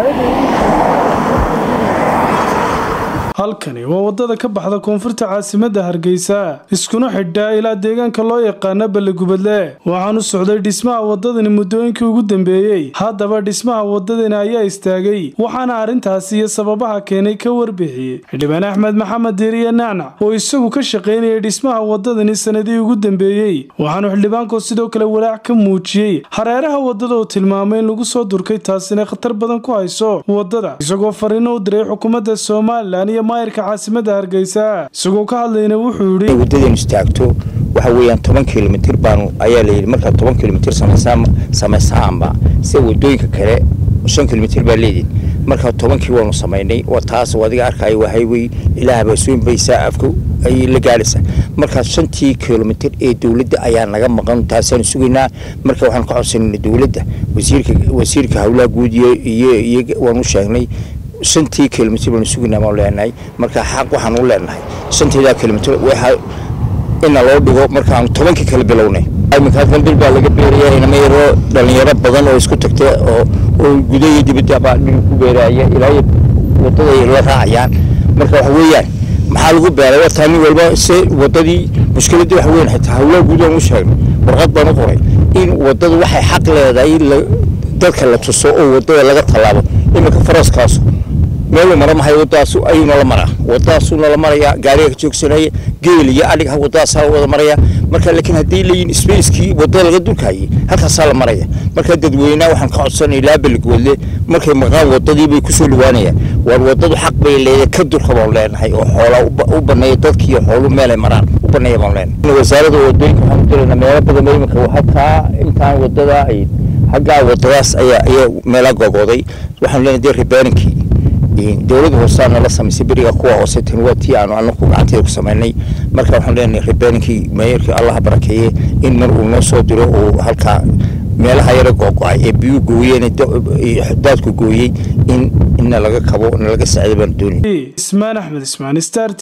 halkani waa wadada ka baxda koonfurta caasimadda hargeysa iskuna xidhaa ilaa deegaanka loo yaqaano ballegubadle waxaanu socday dhismaha wadadani muddooyinkii ugu dambeeyey haddaba dhismaha wadadani ayaa istaagay waxaana arrintaasi iyo sababaha keenay ka warbixiyey xildhibaan axmed maxamed diiriye nacnac oo isagu ka shaqaynayay dhismaha wadadani sanadihii ugu dambeeyey waxaanu xildhibaanku sidoo kale walaac ka muujiyey hareeraha wadada oo tilmaamay in lagu soo durkay taasina khatar badan ku hayso wadada isagoo fariino u diray xukuumadda somalilan iyo maayirka caasimada hargeysa isagoo ka hadlayna wuxuu yidhi waddadeenu istaagto waxa weeyaan toban kilomitir baanu ayaa layidhi markaad toban kilomitir samaysaanba sida wadooyinka kale shan kilomitir baa leediin markaa tobankii waanu samaynay waa taas adiga arkaayo waa highway ilaa habaasooyin baysaa afka ayay la gaadhaysaa markaa shantii kilomitir ee dowladda ayaa naga maqan taasaanu sugaynaa marka waxaanu ka codsanayna dowladda wasiirka wasiirka howlaha guud iyo iyo waanu sheegnay shantii kilomitr baanu sugaynaa baanu leenahay marka xaq waxaan u leenahay shanteedaa kilomitr waxa ina loo dhigo markaanu tobankii kala bilownay iminka halkan dil baa laga beeraya inama yaroo dhalinyaro badan oo isku tagta oo oo guda iyo dibadda baa dhil ku beeraya ilaa wadada la raacayaan marka waxa weeyaan maxaa lagu beeray wartaa nin walba se wadadii mushkiladii waxa weyan xitaa hawlaha guud aan u sheegnay warqad baan u qoray in wadadu waxay xaq leedahay dadka la tuso oo wadada laga tallaabo iminka faraskaasu meelu mara mahay wadadaasu ayuu nala maraa wadadaasuu nala maraya gaariga ka joogsanaya geel iyo adhig wadadaasaa wada maraya marka laakiin haddii layihin spacekii wadada laga dulkaayay halkaasaa la maraya marka dadweynaha waxaan ka codsanay ilaa beligwoodle markay maqaan wadadii bay kusoo dhawaanayaan waar wadadu xaq bay leedahay ka durka baan leenahay oo xoola u baneeya dadkiiyo xoolu meelay maraan u baneeya baan leenahay wasaarada wadooyinka waxaan dirana meelo badan ba iminka halkaa intaan wadada ay xaggaa wadadaas ayaa ayaa meela gogooday waxaan leenahay dee ribaaninkii dowladda hoosaa nala samaysay beriga kuwa hoose tan waa tii aanu anaku gacanteeda ku samaynay marka waxaan leenahay ribaaninkii meeyarkii allaha barakeeye in mar uu noo soo diro uu halkaa meelaha yara googo-ay ee biyuu gooyeen daadku gooyey in ina laga kabo na laga sacdo baan doonay ismaan axmed ismaan star